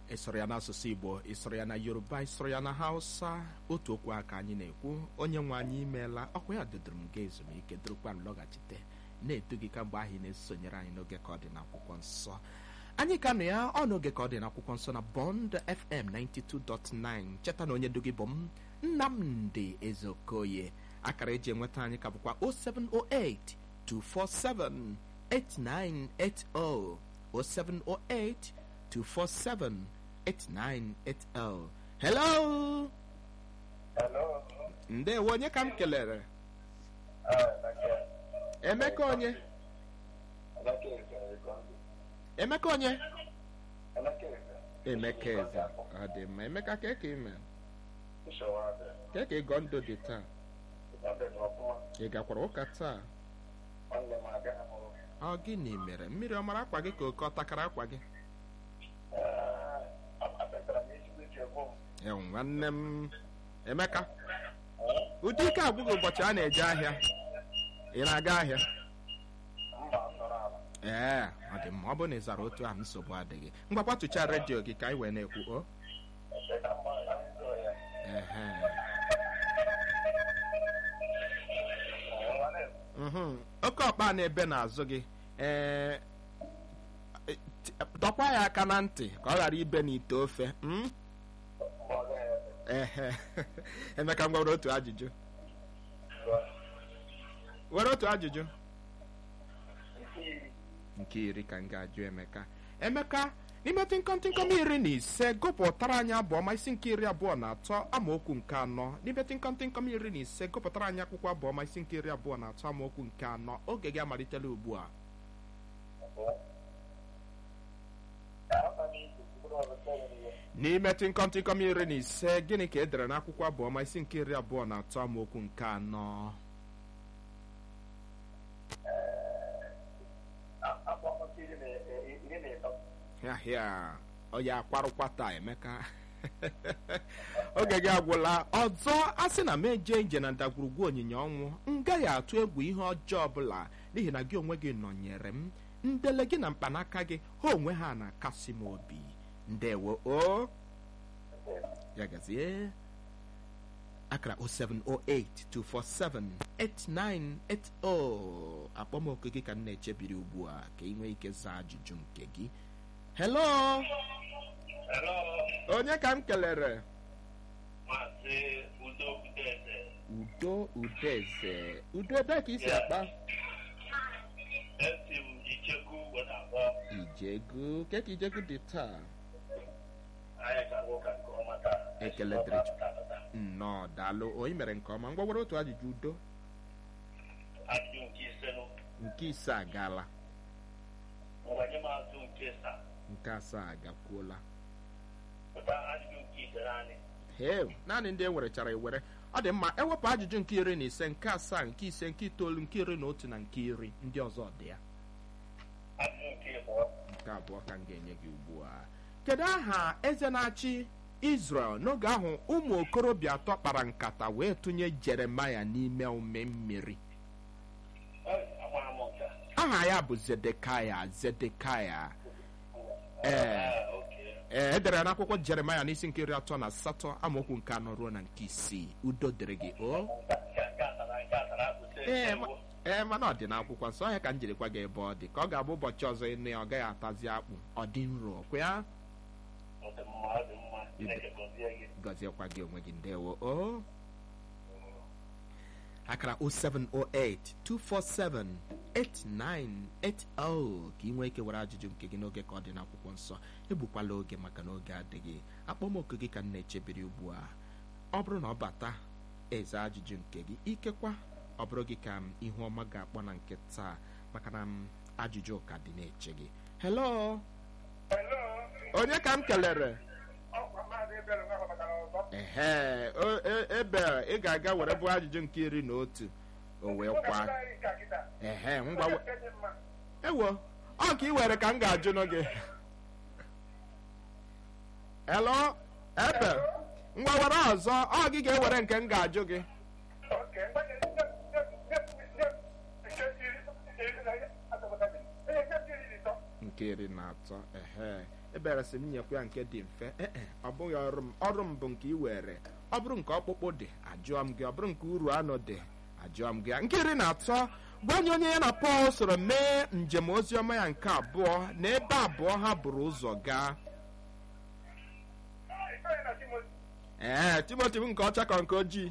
ịsụrụ ya n'asụsụ igbo ịsụrụ ya na yoruba ịsụrụ ya na hausa otu okwu aka anyị na-ekwu onye nwe anyị imeela ọkwa ya dodoro m ga ezumike dorokwa m lọghachite na-edu gị kamgbe ahụ ị na-esonyere anyị n'oge ka ọ dị n'akwụkwọ nsọ anyị ka nọ ya ọ n'oge ka ọ dị n'akwụkwọ nsọ na bond fm 92.9 cheta na onye du gị bụ m nnamdị ezeokoye akara eji enweta anyị ka bụkwa 0708 247 8980 0708 247 8980 hello Hello. ndewo onye ka m kelere Ah, Emeka. emeka onye Emeka Eze Egondu. emeka onye Emeka Eze. emeka eze ọ dị mma emeka ka ka ime Nsogbu adị. ka ka ịgọ ndụ dị taa Ịnọdụ n'ọfụma. ị gakwara ụka taa Nwanne m agaghị m ụlọ. ọ gịnị mere mmiri ọ mara akwa gị ka oke ọ takara akwa gị Ah, apetara m ezigbo iji egbu m. ewu nwanne m emeka Eh, ụdị ike agwụghị ụbọchị a na-eje ahịa ị na-aga ahịa Mba nọrọ ala. ee ọ dị mma ọ bụrụ na ị zara otu ahụ nsogbu adịghị ngwa kwatụcha redio gị ka anyị wee na-ekwu o Ebe ka mma ya nzo ya. ehe Eh, nwanne m. mhm. oke ọkpa na-ebe n'azụ gị ee t- dọkwa ya aka na ntị ka ọ ghara ibe n'ite ofe mm? Mba ọ gaghị ebe. ehe emeka ngwa were otu ajụjụ Ngwa. were otu ajụjụ Nke iri. nke iri ka m ga-ajụ emeka emeka n'ime tịnkọm tịnkọm iri na ise gụpụtara anyị abụọma isi nke iri abụọ na atọ amaokwu nke anọ n'ime tịnkọm tịnkọm iri na ise gụpụtara anyị akwụkwọ abụọma isi nke iri abụọ na atọ amaokwu nke anọ oge gị amalitela ugbu a Ahụta m isi mkpụrụ ọzọ ihe. n'ime tịnkọm tịnkọm iri na ise gịnị ka e dere n'akwụkwọ abụọma isi nke iri abụọ na atọ amaokwu nke anọ Akpọkọ iri na iri na ịtọ. ahịa ọ ya akwarụkwa taa emeka oge gị agwụla ọzọ a sị na m eje nje na ndagwurugwu onyinye ọnwụ m gaghị atụ egwu ihe ọjọọ ọbụla n'ihi na gị onwe gị nọnyere m ndele gị na mkpanaka gị ha onwe ha na-akasị m obi ndewo o ya gazie akara 07082478980 akpọmoku gị ka m na-echebiri ugbu a ka ị nwee ike zaa ajụjụ nke gị hello Hello. onye ka m kelere Maazị Udo Udeze. udo udeze udo ebe ka isi akpa Esi m Icheku wee na-akpọ. ijegu ke ka ijegu dị taa Anyị gara ụka nke ọma taa. Ekele dịrị Chukwu. nnọọ daalụ onye mere nke ọma ngwa were otu ajụjụ udo Ajụjụ nke ise nụ. nke ise agaala Ngwanye maazụ nke saa. nke asaa agakwuola Pụta ajụjụ nke ise anyị. heo naanị ndị e werechara ewere ọ dị mma ewepụ ajụjụ nke iri na ise nke asaa nke ise nke itoolu nke iri na otu na nke iri ndị ọzọ dị ya Ajụjụ nke ịbụọ. nke abụọ ka m ga-enye gị ugbu a kedu aha eze na-achị Israel n'oge ahụ ụmụ okorobịa atọ kpara nkata wee tụnye Jeremaya n'ime ume mmiri Ee, amara m nke a. aha ya bụ Zedekaya Zedekaya ee Ah, okay. ee edere n'akwụkwọ Jeremaya n'isi nke iri atọ na asatọ amaokwu nke anọ ruo na nke isii udo dịrị gị o Nke a- nke a tara- nke a tara akpụsị ee ewu. ma- ee mana ọ dị n'akwụkwọ nsọ ọhịa ka m jirikwa gị ebe ọ dị ka ọ ga-abụ ụbọchị ọzọ ịnụ ya ọ gaghị atazi akpụ ọ dị nro kwa ya Ọ dị mma, ọ dị mma. Chineke gọzie gị. gọziekwa gị onwe gị ndewo o akara 07082478980 ka ị nwee ike were ajụjụ nke gị n'oge ka ọ dị n'akwụkwọ nsọ egbukwala oge maka na oge adịghị akpọmoku gị ka m na-echebiri ugbu a ọ bụrụ na ọ bata eze ajụjụ nke gị ikekwa ọ bụrụ gị ka m ihu ọma ga-akpọ na nke taa maka na m ajụjụ ka dị na-eche gị hello Hello. onye ka m kelere Ọkwa maazị Ebere nwa batara ọzọ. ehe o- e- ebe a, ị ga-aga were bụ ajụjụ nke iri na otu o wee kwa ehe ngwa we- ewo ọ ka ị were ka m ga-ajụ n'oge elo ebe ngwa were ọzọ ọ gị ga-ewere nke m ga-ajụ gị nke nke iri na atọ ehe ebere sị m nyekwa ya nke dị mfe ee ọ bụghị ọrụ m ọrụ m bụ nke ị were ọ bụrụ nke ọkpụkpụ dị ajụọ m gị ọ bụrụ nke uru anụ dị ajụọ m gị ya nke iri na atọ gwa anyị onye ya na pọl soro mee njem oziọma ya nke abụọ na ebe abụọ ha buru ụzọ gaa Ifeanyi na Timothy. ee timoti bụ nke ọcha ka nke ojii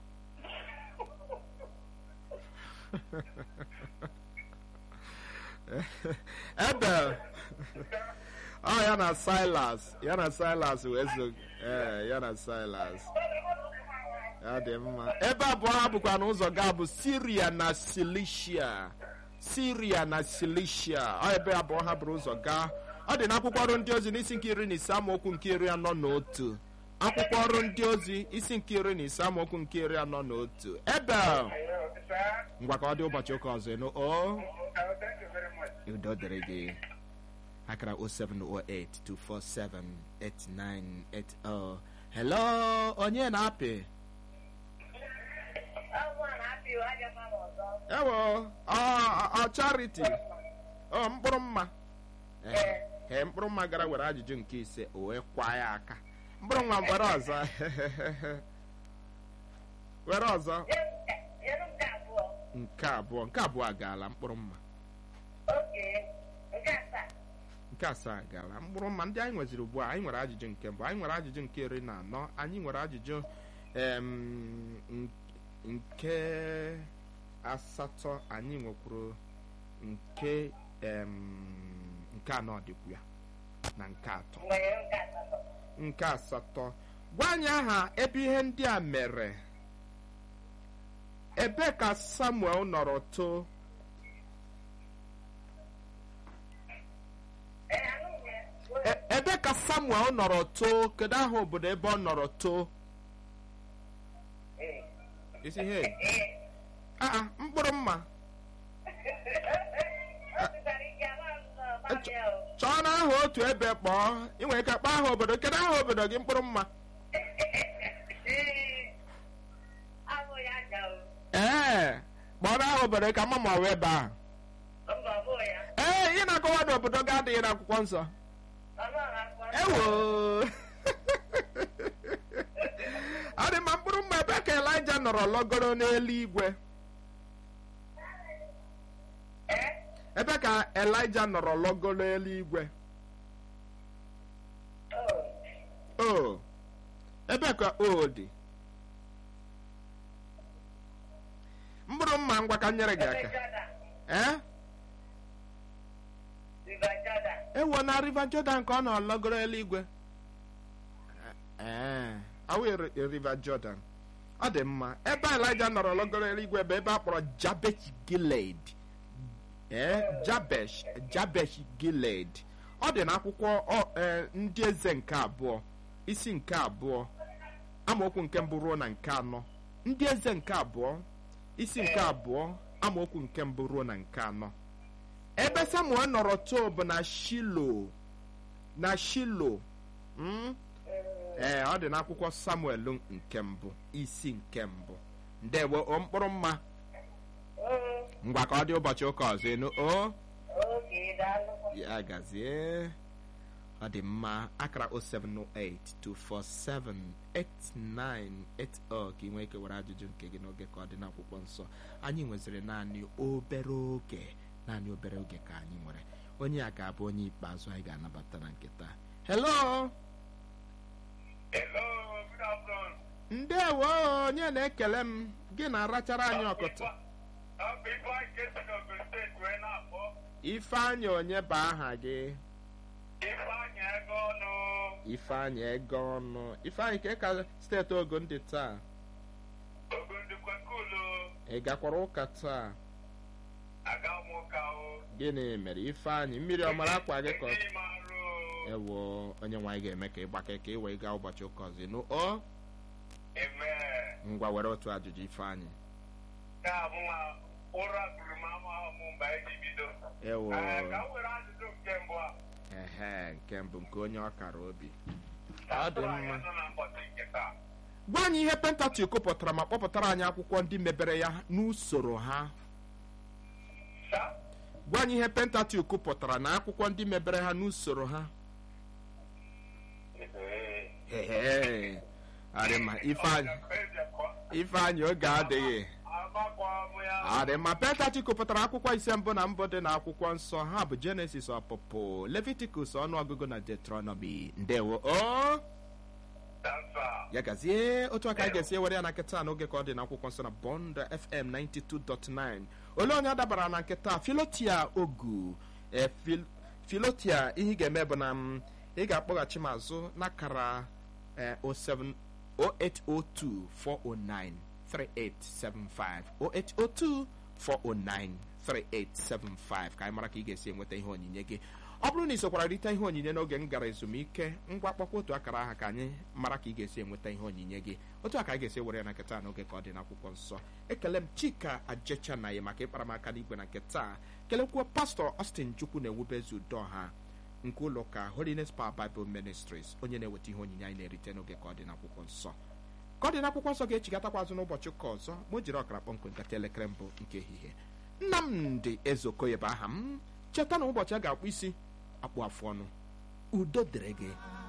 ebe ọ ya na silas ya na silas wee so ee ya na silas ya dị mma ebe abụọ ha bụkwa n'ụzọ gaa bụ siria na silishia siria na silishia ọ ebe abụọ ha bụrụ ụzọ gaa ọ dị n'akwụkwọ ọrụ ndị ozi n'isi nke iri na ise amaokwu nke iri anọ na otu akwụkwọ ọrụ ndị ozi isi nke iri na ise amaokwu nke iri anọ na otu ebe Hello, sir. ngwa ka ọ dị ụbọchị ụka ọzọ ịnụ o Oh, thank you very much. udo dịrị gị akara 07082478980 hello onye na-apị ewo ọ- ọ charity ọ mkpụrụ mma Ehe, ee mkpụrụ mma gara were ajụjụ nke ise o wee kwa ya aka mkpụrụ mma were ọzọ were ọzọ nke abụọ nke abụọ agaala mkpụrụ mma nke asaa gara mkpụrụ mma ndị anyị nweziri ugbu a anyị nwere ajụjụ nke mbụ anyị nwere ajụjụ nke iri na anọ anyị nwere ajụjụ em, n- nke asatọ anyị nwekwuru nke em, nke anọ dịkwu ya na nke atọ nke asatọ gwa anyị aha ebe ihe ndị a mere ebe ka samuel nọrọ too E- ebe ka samuel nọrọ too kedu aha obodo ebe ọ nọrọ too isi he aa mkpụrụ mma chọọ na aha otu ebe kpọọ ị nwere ike kpọọ aha obodo kedu aha obodo gị mkpụrụ mma ee kpọrọ aha obodo ka mma ma ọ wee ebe ahụ ee ị na-akọwa na obodo gị adịghị n'akwụkwọ nsọ ewo ọ dị mma mkpụrụ mma ebe ka elija nọrọ lọgoro n'eluigwe ebe ka elija nọrọ lọgoro eluigwe o ebe ka o dị mkpụrụ mma ngwa ka m nyere gị aka ee ewo na river jordan ka ọ nọ lọgoro eluigwe ee awụ river jordan ọ dị mma ebe elija nọrọ lọgoro eluigwe bụ ebe a kpọrọ jabesh gilead ee jabesh jabesh gilead ọ dị n'akwụkwọ ọ- ee, ndị eze nke abụọ isi nke abụọ amaokwu nke mbụ ruo na nke anọ ndị eze nke abụọ isi nke abụọ amaokwu nke mbụ ruo na nke anọ ebe samuel nọrọ too bụ na shilo na shilo mm? ee ọ dị n'akwụkwọ samuel nke mbụ isi nke mbụ ndewo o mkpụrụ mma ngwa ka ọ dị ụbọchị ụka ọzọ enu o ya gazie ọ dị mma akara 07082478980 ka ị nwee ike were ajụjụ nke gị n'oge ka ọ dị n'akwụkwọ nsọ anyị nweziri naanị obere oge naanị obere oge ka anyị nwere onye a ga-abụ onye ikpeazụ anyị ga-anabata na nketa hello Hello, good afternoon. ndewo onye na-ekele m gị na-arachara anyị ọkụtụ Ọ bụ Ifeanyi Kesi n'Ogun steeti wee na-akpọ ifeanyị onye bụ aha gị Ifeanyi ego ọnụ. ifeanyị ego ọnụ ifeanyị ka ka steeti ogun dị taa Ogun dịkwa kulu. ị gakwara ụka taa Aga m ụka o. gịnị mere ifeanyị mmiri ọ mara akwa gị ka ọ- Ndị m arụ o. ewo onye nwaanyị ga-eme ka ị gbake ka ị wee gaa ụbọchị ụka ọzọ nụ o Amen. ngwa were otu ajụjụ ifeanyị Ka mụ nwa ụra tụrụ m ama ọmụ mgbe anyị ji bido. ewo Ee, Ka m were ajụjụ nke mbụ a. ehe nke mbụ nke onye ọkara obi Ka Ọ m dị tụrụ anya mma. nọ na mbọchị nke taa. gwa anyị ihe pentatụk pụtara ma kpọpụtara anyị akwụkwọ ndị mebere ya n'usoro ha Sa? gwa anyị ihe pentatuk pụtara na akwụkwọ ndị mebere ha n'usoro ha Ehe. arịma ifeanyị ifeanyị oge adịghị adịma pentatuk pụtara akwụkwọ ise mbụ na mbụ dị na akwụkwọ nsọ ha bụ jenesis ọpụpụ leviticus ọnụọgụgụ na deuteronomy ndewo o ya gazie otu aka anyị ga-esi ewere ya na nkịta n'oge ka ọ dị n'akwụkwọ nsọ na bond fm 92.9 ole onye dabara na nkịta filotia ogu e, fil- filotia ihe ị ga-eme bụ na m, ị ga-akpọghachi m azụ n'akara e, 07 0802 409 3875 0802 409 3875 ka anyị mara ka ị ga-esi enweta ihe onyinye gị ọ bụrụ na ị sokwara rite ihe onyinye n'oge m gara ezumike ngwa kpọkwa otu akara aha ka anyị mara ka ị ga-esi enweta ihe onyinye gị otu a ka anyị ga-esi were ya na nketa n'oge ka ọ dị n'akwụkwọ nsọ ekele m chika ajecha na ya maka ịkpara m aka n'igwe na nketa kelekwuo pastọ austin chukwu na-ewubezi udo ha nke ụlọ ụka holiness power bible ministries onye na-eweta ihe onyinye anyị na-erite n'oge ka ọ dị n'akwụkwọ nsọ ka ọ dị n'akwụkwọ nsọ ga-echigatakwa azụ n'ụbọchị ụka ọzọ ma o jiri ọkara kpọmkwem nkata elekere mbụ nke ehihie nnamdị ezeokoye bụ aha m cheta na ụbọchị a ga-akpụ isi akpụ afụ ọnụ udo dịrị gị